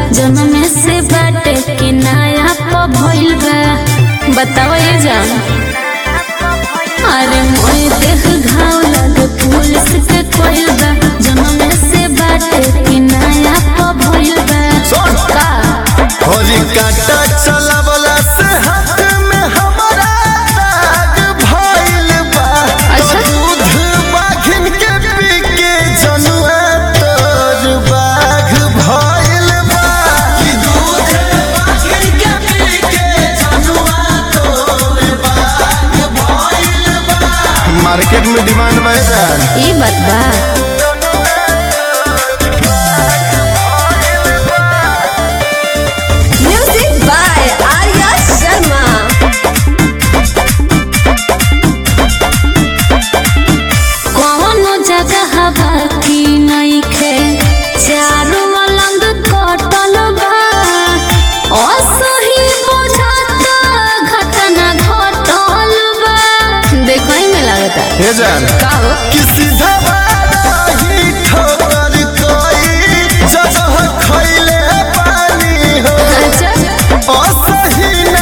जन्म से बाटे के नया प भइल बा बताओ ये जान अरे मोए देख घाव लगे पुलिस के कोइल बा जन्म से बाटे के नया प भइल बा सुन। का होली काटा चलावला से हाथ में हमारा दाग भइल बा अच्छा। दूध बाघिन के पी के जनुआ तोर बाघ भइल बा कि दूध बाघिन के पी के जनुआ तोर बाघ भइल बा मार्केट में डिमांड बढ़ रहा है ई बात बा Music by Arya Sharma. कौनो जगह बाकी नइखे चारों मलंग कटल बा असही बुझाता घटना घटल बा देखो ही में लगता हे जान का हो कि सीधा ही ठोकर कोई जगह खैले पानी हो अच्छा असही ना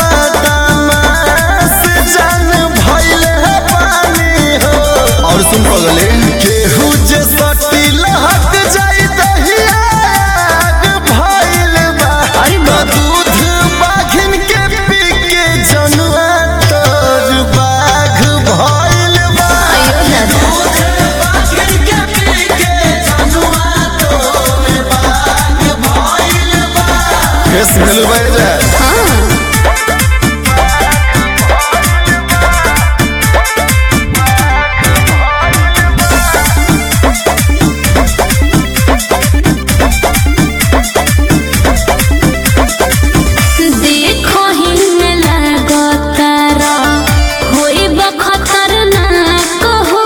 बदमाश जान भइले पानी हो और सुन पगले केहू जे सटी लहक जाई दहिया आग भइल बा अरे बा- दूध बाघिन के पी के जनुआ तोर बाघ भइल बा अयो दादा केस भेलू बढ़ जाए हाँ देखो ही में लगतारा होई बखतर ना कहो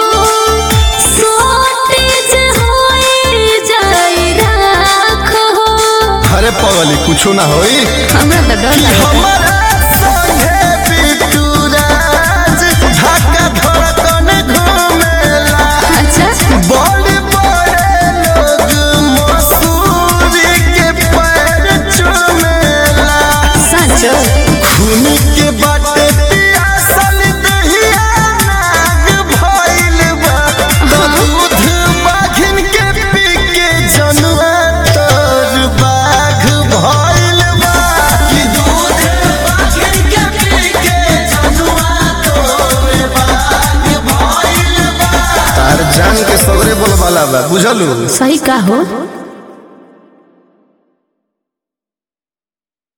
सोटेज होई जाई राखो अरे पगली कुछो ना होई हमरा तो डर लगता हमारा संगे बिट्टू राज धक्का धड़कन घूमेला अच्छा बड़े बड़े लोग मसूरी के पैर चूमेला सचो खून के बाटे पियासल दहिया नाग भइल बा तो दूध बाघिन के पी के जनुआ तोर बाघ भइल बा कि दूध बाघिन के पी के जनुआ तोर बाघ भइल बा तार जान के सगरे बोलबाला बा बुझलू सही का हो